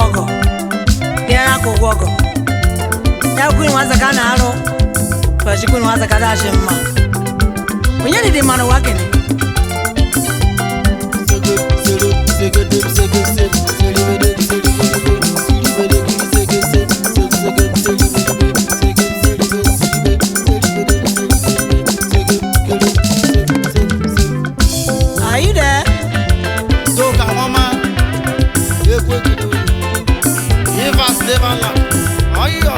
ọgọ bịa na aka ụgwọ ọgọ ya kwuru nwaza ka a na-arụ ụbọchị kwuru nwaza ka dachi mma onye dịdị mmanụ ụwa kene Are you there? Soka mama, ekwe kudu, Eva Stevala, ayo.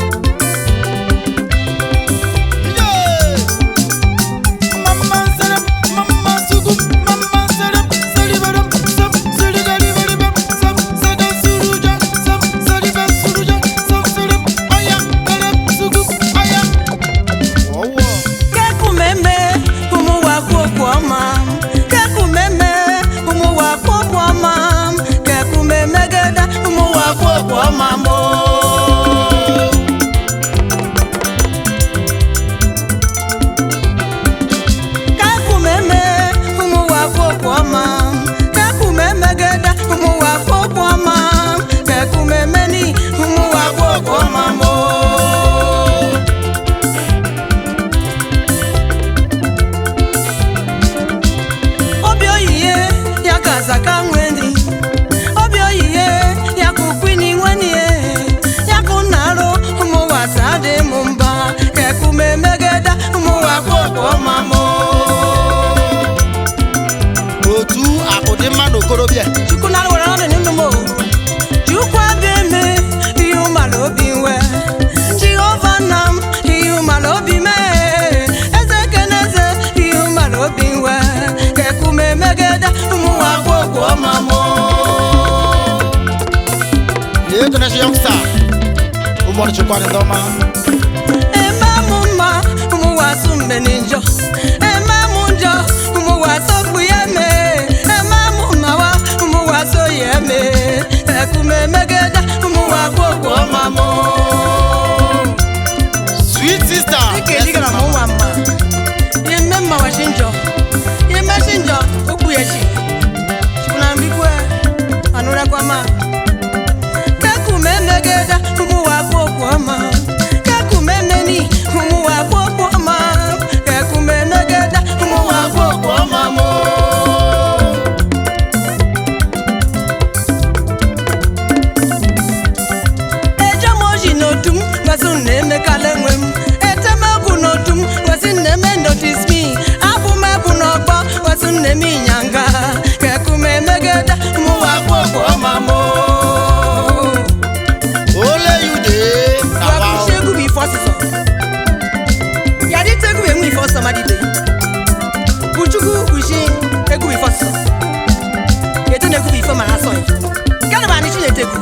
Yeah. Mama serem, mama sugum, mama serem, seriberim, sam serigariberibem, sam sada suruja, sam seribe suruja, sam serem, aya, serem, sugum, aya. Ọwọ́. kekumeme ụmụ wakwu okwu ọma kekumeme ụmụ wakwu okwu ọma kekumeme geda ụmụ wakwu okwu ọma mo kekumeme ụmụ wakwu okwu ọma kekumeme geda ụmụ wakwu okwu ọma kekumeme ni ụmụ wakwu okwu ọma mo obi oyiye ya ka zaka nweni obi oyiye ya ka ukwini nweni ya ka unarụ ụmụwasa dị m mba ka ekume megeda ụmụwakwa ọmamụ otu akụ dị mma n'okorobịa chukwu na were ọnụ n'ime m o. chukwu abịa eme ihe ụmala obi nwe jehova nna m ihe ụmala obi mee eze keneze ihe ụmala obi nwe ka ekume megeda ụmụwakwa ọmamụ na-etonesi youngsta ụmụọrụ chikwara ndị ọma eme mụ mma ụmụwasu mgbe ni njọ eme mụ njọ ụmụwasu okpu ya mee eme mụ mmawa ụmụwasu ya mee ekume megede ụmụwakwa okwu ọma mụ sweet sister dịka edigara m nwa mma ime mma washi njọ imeshi njọ okpu ya chi chukuna mbikwe anụrakwa ma kekume megede ụmụwakwa okwu ọma kekume meni ụmụwakwa okwu ọma kekume megede ụmụwakwa okwu ọma mụ ejemoji n'otu m gosi m na-emekala enwe m etemegwu n'otu m gosi m na-eme notis mi abụ m ebu n'ọgbọ gosi m na-eme ịnyanga kekume megede ụmụwakwa okwu ọma mụ ole you dey na wa Wakushi egwu bụ ife ọsịsọ ya dịta egwu bụ enwe ife ọsịsọ madide Uchukwu kushi egwu bụ ife ọsịsọ eto na egwu bụ ife mara asọ ya gana bụ anịchi na-etegwu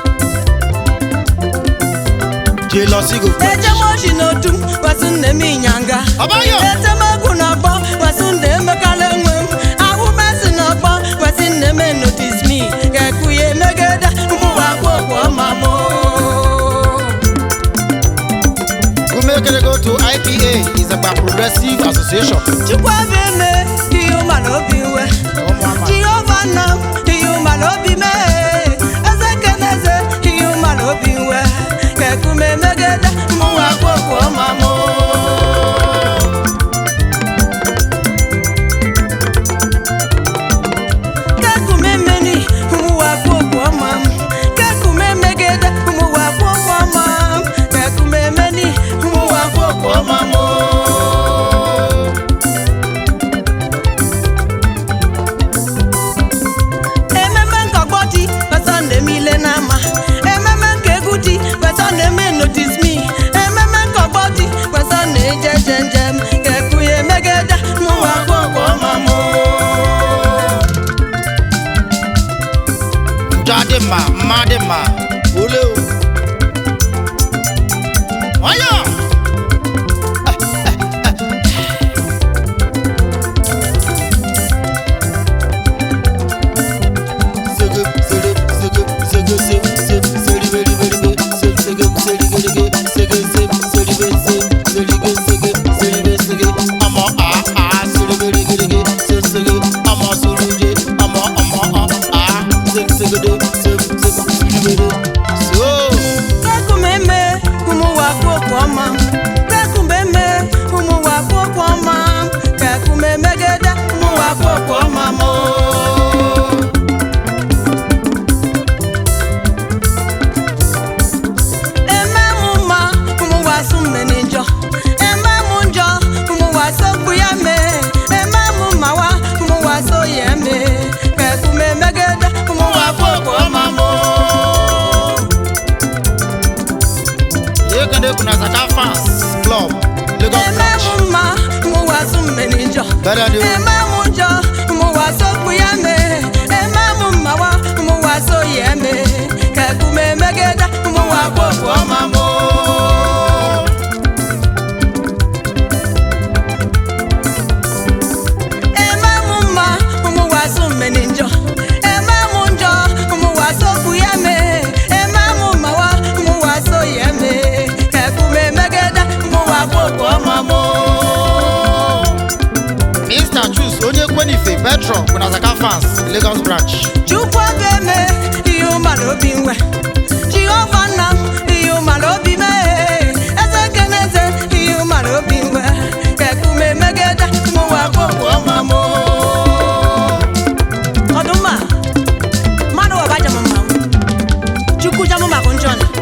jealousy go quench ejemoji n'otu m wasị nne m ịnyanga Ọbayọ. etemegwu n'ọgbọ wasị nne emekala enwe m ahụ mesị n'ọgbọ wasị nne m notis mi ga-ekwu ya emegede ụmụwakwa okwu ọma mụ umekere go to ipa izagba progressive association chukwu abịa eme ihe ụmala obi nwe ụmụama jehova nna m ihe ụmala obi mee eze keneze ihe ụmala obi nwe ka ekume megede mụnwa kwokwu ọma mụ kekume meni ụmụwa kwokwu ọma m kekume megede ụmụwa kwokwu ọma m kekume meni ụmụwa kwokwu ọma mụ ememe nkọgbọ dị kwesọ na-eme ile n'ama ememe nke egwu dị kwesọ na-eme notis mi ememe nkọgbọ dị kwesọ na-eje je njem ka ekwuye megede mụwa kwokwo ọma mụ njọ adị mma mma adị mma ole o nwayọ Sege, sege, sege, sege, sege, sege, sege, sege, sege, sege, sege, sege, sege, sege, sege, sege, sege, sege, sege, sege, ọmọ a a sege, sege, sege, sege, sege, ọmọ suruje, ọmọ ọmọ ọ a sege, sege, de, sege, sege, seribere so Kekumeme ụmụ wakpo okwu ọma Kekumeme ụmụ wakpo okwu ọma Kekumemegede ụmụ wakpo okwu ọma mụ Eme mụ mma ụmụ wasụ mmeni njọ Eme mụ njọ ụmụ wasụ okwu ya mee Eme mụ mma wa ụmụ wasụ ya mee Kekumemegede ụmụ wakpo okwu ọma mụ ekene kuna zaka fans club lagos Eme branch mụ mma ụmụ wasụ mmeni njọ bẹ́ẹ̀ ni o Eme mụ njọ ụmụ wasụ okwu ya mee Eme mụ mma wa ụmụ wasụ ya mee Kekumemegede ụmụ wakpo okwu ọma mụ Eme mụ mma ụmụ wasụ mmeni njọ Eme mụ njọ ụmụ wasụ okwu ya mee Eme mụ mma wa ụmụ wasụ ya mee Kekumemegede ụmụ wakpo okwu ọma mụ mr chus onye kwenife petron kuna zaka fans lagos branch Chukwu ga-eme ihe ụmara obi nwe Jehova nna m ihe ụmara obi mee Eze keneze ihe ụmara obi nwe Kekume megede mụwa kpokwu ọma mụ Ọdụmma mmadụ waba jam mma Chukwu jam ma bụ njọ na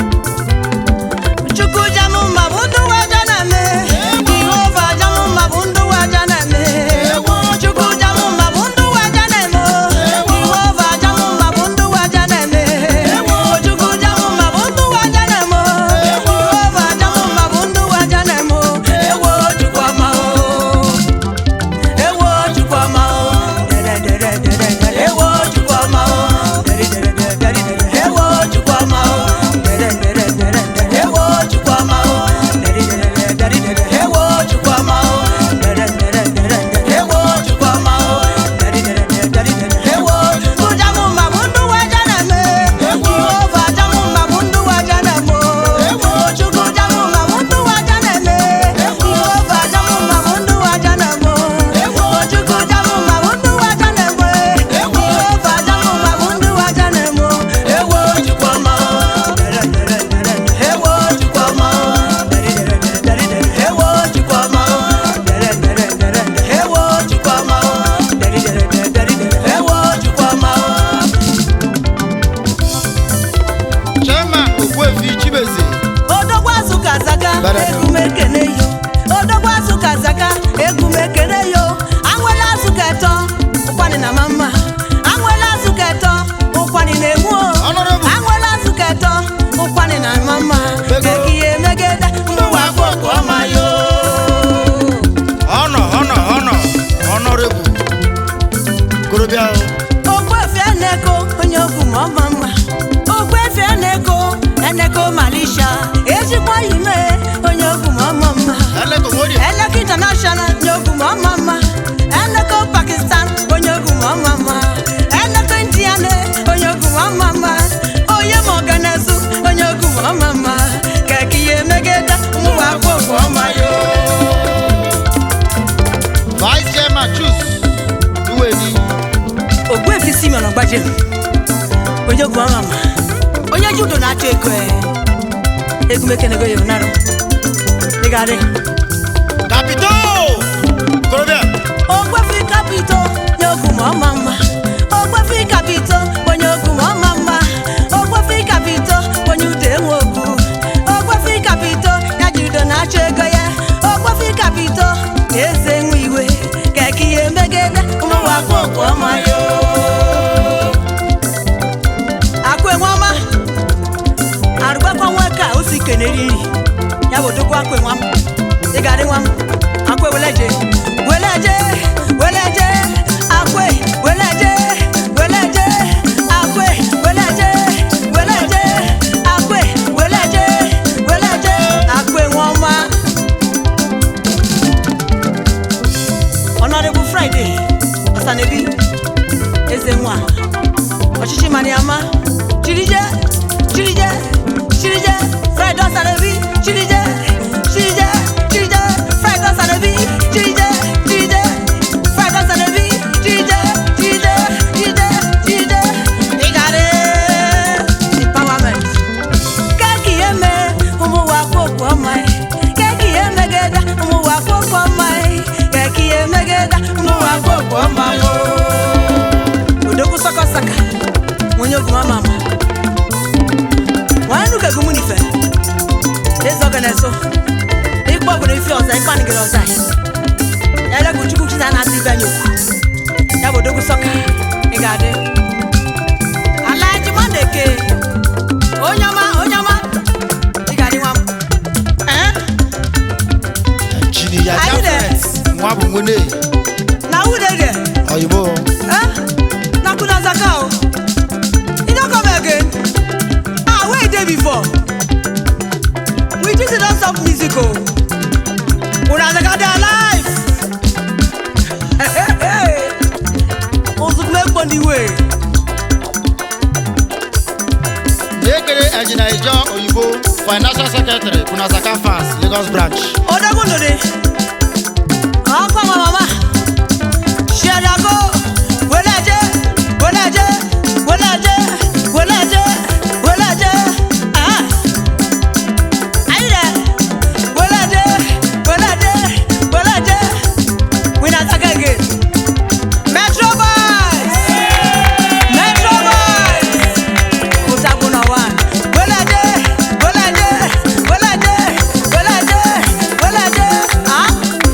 Chukwu jam ma bụ ndụ waja na-eme Jehova jam ma bụ ndụ waja na-eme Chukwu jam ma bụ ndụ waja na-eme Jehova jam ma bụ ndụ waja na-eme Chukwu jam ma bụ ndụ waja na-eme Jehova jam ma bụ ndụ waja na-eme Ewo Chukwu ọma o Ewo Chukwu ọma o Ewo Chukwu ọma o Ewo Chukwu ọma o Ewo Chukwu ọma o Ewo Chukwu ọma o Ewo Chukwu ọma o Ewo Chukwu jamu ma bụ ndụ waja na-eme Jehova jamu ma bụ ndụ waja na-eme Chukwu jamu ma bụ ndụ waja na-eme Jehova jamu ma bụ ndụ waja na-eme Chukwu jamu ma bụ ndụ waja na-eme Jehova jamu ma bụ ndụ waja na-eme Ewo Chukwu ọma o Ewo Chukwu ọma o Ewo Chukwu ọma o Ewo Chukwu ọma o Ewo Chukwu ọma o chairman ogbuefi chibeze odogwu azụ ka zaga Bara. ekume kene yo odogwu azụ ka zaga ekume kene yo anwele azụ ka eto ụkwani na mama anwele azụ ka eto ụkwani na-egbu o Honorable. anwele azụ ka eto ụkwani na mama Bego. kekiye megede mụwa kpọkụ ọma yo honor honor honor honorable korobịa o ogbuefi eneko onye okwu ma ọma mma ogbuefi eneko eneko malisha ezigbo ime onye okwu ma ọma mma elekomorie Eleko International onye ogwu ma ọma mma Eleko Pakistan onye ogwu ma ọma mma Eleko Indian onye ogwu ma ọma mma Onye ma ọganezu onye ogwu ma ọma mma Keke ihe megede ụmụwa kpokwu ọma yo vice chairman chus duweni Ogbuefi Simeon Ogbaje onye ogwu ọma mma Onye judo na-achọ ego e Egumekenego ya ụnarụ Dịgarị kapito korobịa Ogbuefi kapito onye ogwu ma ọma mma Ogbuefi kapito onye ogwu ma ọma mma Ogbuefi kapito onye ude enwe ogwu Ogbuefi kapito ya ji udo na-achọ ego ya Ogbuefi kapito eze nwe iwe keke ihe megede ụmụnwa kpọkụ ọma yo akụ enwe ọma arụgbakwa nwa ka o si keneri nri ya bụ dokwa akụ enwe m ị ga-adị nwa m akụ eweleje weleje weleje akwe weleje weleje akwe weleje weleje akwe weleje weleje akụ enwe ọma Honorable Friday Ọsanebi eze nwa ọchịchị maniama chirije chirije chirije Friday Ọsanebi chirije chirije chirije Friday Ọsanebi chirije chirije Friday Ọsanebi chirije chirije na-eso ikpe obodo ife ọza ikpe anịgịrị ọza ya legwu chukwu chita na-atụ ibe anyị okwu ya bụ odogwu sọka ị ga-adị alaji mandeke onye ọma onye ọma ị ga-adị nwa m Eh? Jini ya Anyị de- Jafet. Nwa bụ nwene na wudede oyibo. Eh? na kuna zaka o you no come again ah where you dey before we just don stop music o una zaka dey alive ozukume gbọndi wey Ekele Engineer Ijo Oyibo, Financial Secretary, Kunasaka Fast, Lagos Branch. odogun lode ọkọ ma mama ṣẹdago wọléjẹ wọléjẹ wọléjẹ wọléjẹ wọléjẹ ah ayidẹ wọléjẹ wọléjẹ wọléjẹ wina sakege metro boys metro boys kòtàkùnà wa wọléjẹ wọléjẹ wọléjẹ wọléjẹ wọléjẹ ah.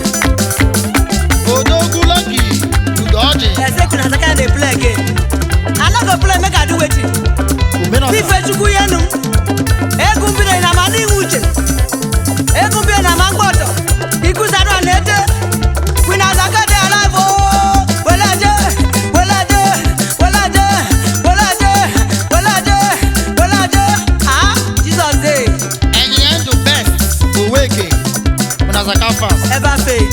Odogwu Lucky, Udoji, I say kuna saka dey play again. I no go play make I do wetin. Omenọsa, Ife chukwu yenu. Egwu mbire na ma n'ihu uche. Egwu mbire na ma mgbọtọ. Ikusadọ na-ete. Kwina saka dey alive ooo. Welaje, welaje, welaje, welaje, welaje, welaje. Ah, Jesus dey. Engineer Ndụ Best, Oweke, Kunasaka Fast. Ever fail.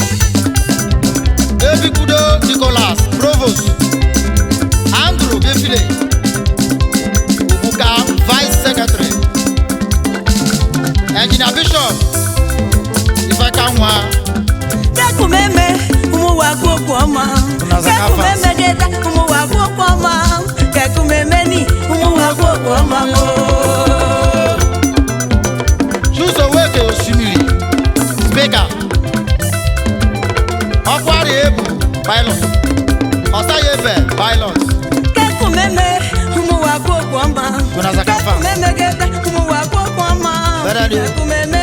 Ebikudo Nicholas, Provost. Andrew Befile, Obuka, Vice Secretary. Engineer Bishop, Ifekanwa, Kekumeme, ụmụ wa kwokwu ọma. Nazaka Kekumeme deta, ụmụ wa kwokwu ọma. Kekumeme ni, ụmụ wa kwokwu ọma. oo. Chuzoweke Osimiri, Speaker. Ọkwari Ebu, Pilot. Ọsayefe, Pilot. Kekumeme, ụmụ wa kwokwu ọma. Nazaka Farm. Kekumeme deta, ụmụ wa kwokwu ọma. Bẹ́rẹ̀ ni o. Kekumeme